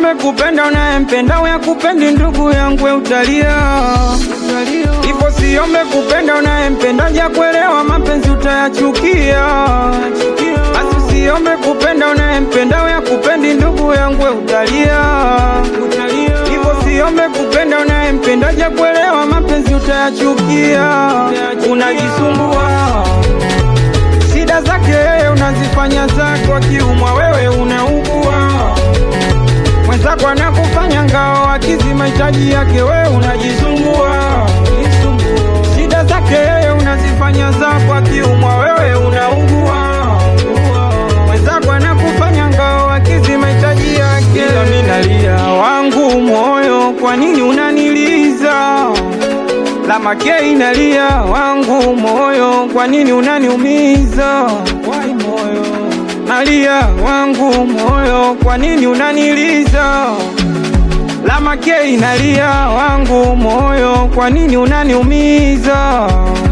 siome kupenda unayempenda uyakupendi ndugu yangu we utalia ipo siome kupenda unayempenda jakuelewa mapenzi utayachukia basi usiombe kupenda unayempenda uyakupendi ndugu yangu we utalia ipo siombe kupenda unayempenda jakuelewa mapenzi utayachukia unajisumbua shida zake yeye unazifanya zako, akiumwa wewe unaugua. Mwenzako anakufanya ngao, akizi mahitaji yake wewe unajisumbua. Shida zake yeye unazifanya zako, akiumwa wewe unaugua. Mwenzako anakufanya ngao, akizi mahitaji yake. Ila mimi nalia wangu moyo, kwa nini unaniliza? Lama ke inalia wangu moyo, kwa nini unaniumiza? Wai moyo, nalia wangu moyo, kwa nini unaniliza? Lama ke inalia wangu moyo, kwa nini unaniumiza?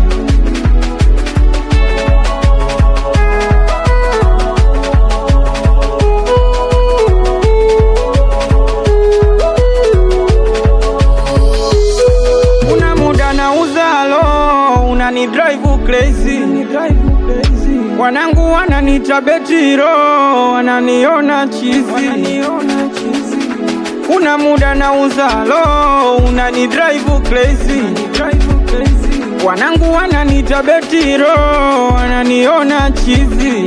Kuna muda nauza lo, unani drive crazy. Wanangu wananiita betiro, wananiona chizi. Kuna muda nauza lo, unani drive crazy. Wanangu wananiita betiro, wananiona chizi.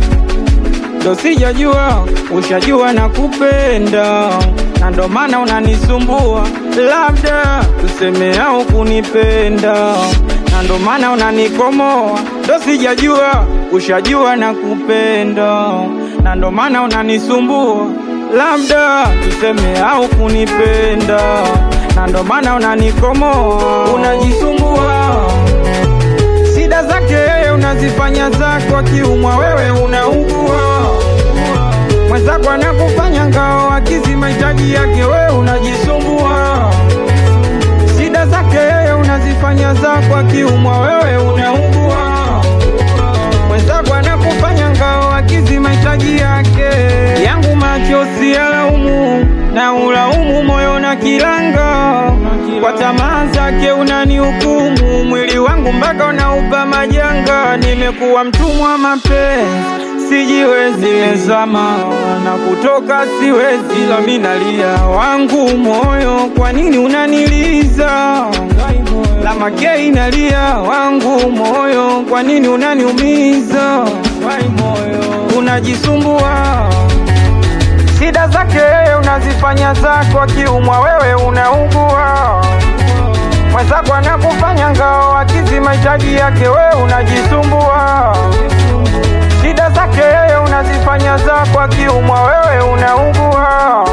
Ndo sijajua, ushajua na kupenda, na ndo maana unanisumbua, labda tuseme au kunipenda, na ndo maana unanikomoa. Ndo sijajua, ushajua na kupenda, na ndo maana unanisumbua, labda tuseme au kunipenda, na ndo maana unanikomoa, unajisumbua shida zake yeye unazifanya zako, akiumwa wewe unaugua. Mwenzako anakufanya ngao, akizi mahitaji yake wewe unajisumbua. Shida zake yeye unazifanya zako, akiumwa wewe unaugua. Mwenzako anakufanya ngao, akizi mahitaji yake. Yangu macho si yalaumu, na ulaumu moyo na kilanga kwa tamaa zake unanihukumu, mwili wangu mpaka unaupa majanga. Nimekuwa mtumwa mapenzi, sijiwezi, nimezama na kutoka siwezi, ila mimi nalia wangu moyo, kwa nini unaniliza? Lama ke inalia wangu moyo, kwa nini unaniumiza? Wai moyo, unajisumbua shida zake yeye unazifanya zako, akiumwa wewe unaugua. Mwenzako anakufanya ngao, akizi mahitaji yake wewe unajisumbua. Shida zake yeye unazifanya zako, akiumwa wewe unaugua.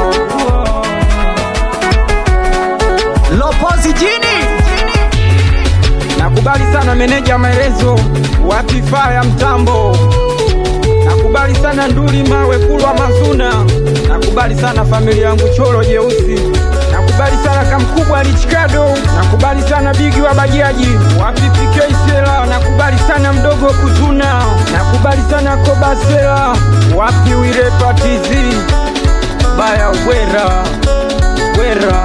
Lopozi jini Nakubali sana meneja maelezo, wapi faa ya mtambo. Nakubali sana nduli mawe kulwa mazuna. Nakubali sana familia yangu choro jeusi. Nakubali sana kamkubwa lichikado. Nakubali sana bigi wa bajaji, wapi PK Sela. Nakubali sana mdogo kuzuna. Nakubali sana koba Sela, wapi wile patizi baya wera wera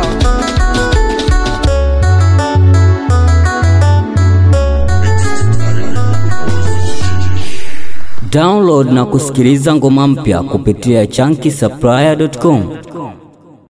Download na kusikiliza ngoma mpya kupitia chunky supplier.com.